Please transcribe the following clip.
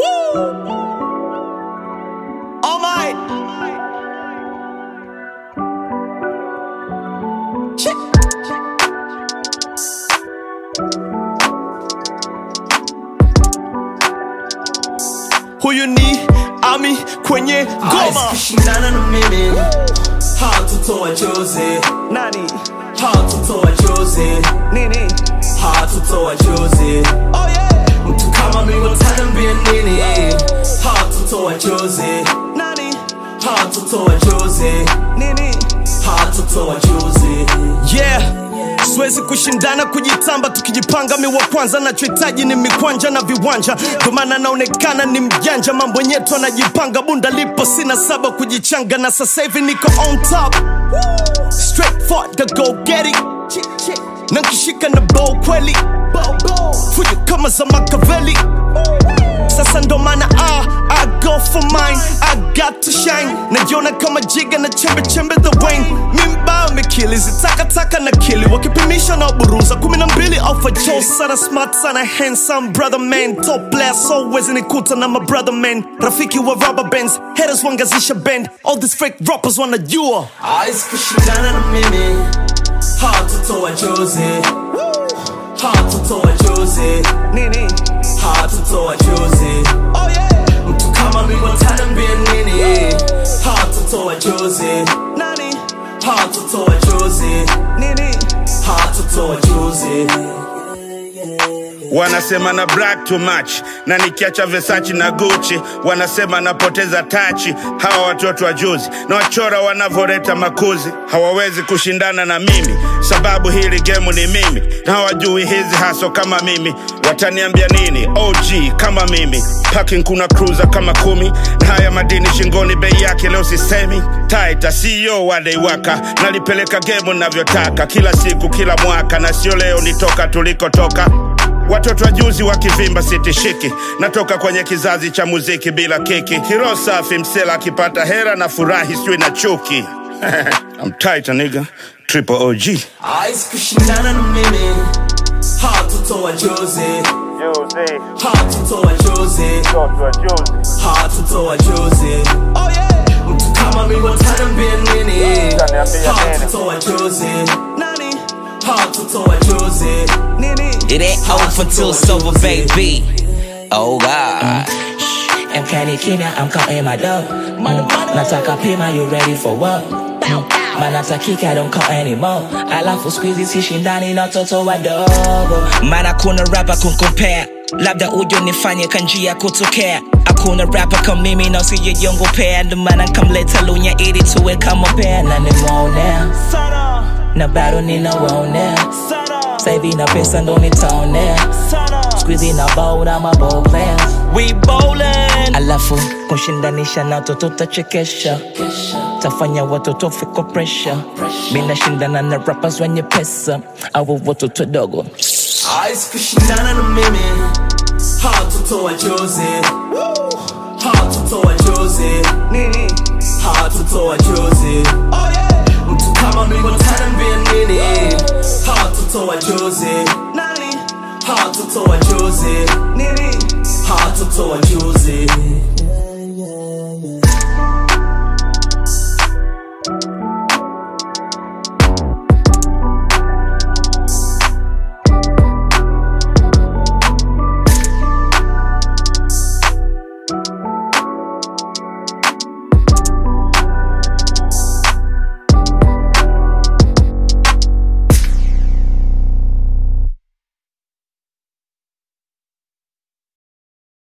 Oh my. Check. Huyu ni Ami kwenye ngoma. kushindana na mimi hatutoa chozi Nani? hatutoa chozi Nini? hatutoa chozi Oh yeah. mtu kama mimi wataniambia nini hatutoa chozi Nani? hatutoa chozi Nini? hatutoa chozi yeah siwezi kushindana kujitamba tukijipanga mi wa kwanza nachohitaji ni mikwanja na viwanja ndio maana naonekana ni mjanja mambo nyetu anajipanga bunda lipo sina saba kujichanga na sasa hivi niko on top straight for the go get it na nkishika na bow kweli fujo kama za makaveli sasa ndo maana ah, I go for mine I got to shine najiona kama jiga na chembe chembe the wine mimba mikili zitakataka na kili wakipimisha na buruza kumi na mbili alpha joe sana smart sana handsome brother man top player so wezi nikuta na my brother man rafiki wa rubber bands haters wangazisha band all these fake rappers wanajua Hawezi kushindana na mimi hatutoa chozi hatutoa chozi nini hatutoa chozi oh yeah mtu kama mimi wataniambia nini hatutoa chozi nani hatutoa chozi nini hatutoa chozi wanasema na black too much na nikiacha Versace na Gucci wanasema napoteza tachi. Hawa watoto wa juzi na wachora wanavoreta makuzi hawawezi kushindana na mimi, sababu hili gemu ni mimi na hawajui hizi haso kama mimi. Wataniambia nini? OG kama mimi, parking kuna cruiser kama kumi na haya madini shingoni, bei yake leo sisemi. Taita CEO wa Deiwaka, nalipeleka gemu navyotaka, kila siku kila mwaka, na sio leo nitoka tulikotoka Watoto wa juzi wakivimba sitishiki, natoka kwenye kizazi cha muziki bila kiki. Hiro safi msela akipata hera na furahi sijui na chuki. I'm tight nigga, triple OG. Hawezi kushindana na mimi hatutoa chozi hatutoa chozi hatutoa chozi oh yeah mtu kama mimi wataniambia nini hatutoa chozi nani hatutoa chozi nini It ain't over until it's over, baby. Oh God. Mkani kimya, I'm counting my dough. Mm. Nataka pima, you ready for what? Mm. Manatakika, I don't call anymore. Alafu squeezy sishindani na watoto wadogo. Maana kuna rapa kunkompea labda ujo nifanye kanjia kutokea hakuna rapa kama mimi na usijejongopea ndo maana nkamleta lunya ili tuwe kama pea Na nimeonea, sana na bado ninawaonea. sana Sasa hivi na pesa ndo nitaonea. sana Squeezy na bold, I'm a ball players. we bowling Alafu kushindanisha na watoto tachekesha. Tafanya watoto fiko pressure. Mimi nashindana na rappers wenye pesa au watoto dogo. Hawezi kushindana na mimi hatutoa chozi hatutoa chozi nini hatutoa chozi oh yeah mtu kama mimi wataniambia nini hatutoa chozi nani hatutoa chozi nini hatutoa chozi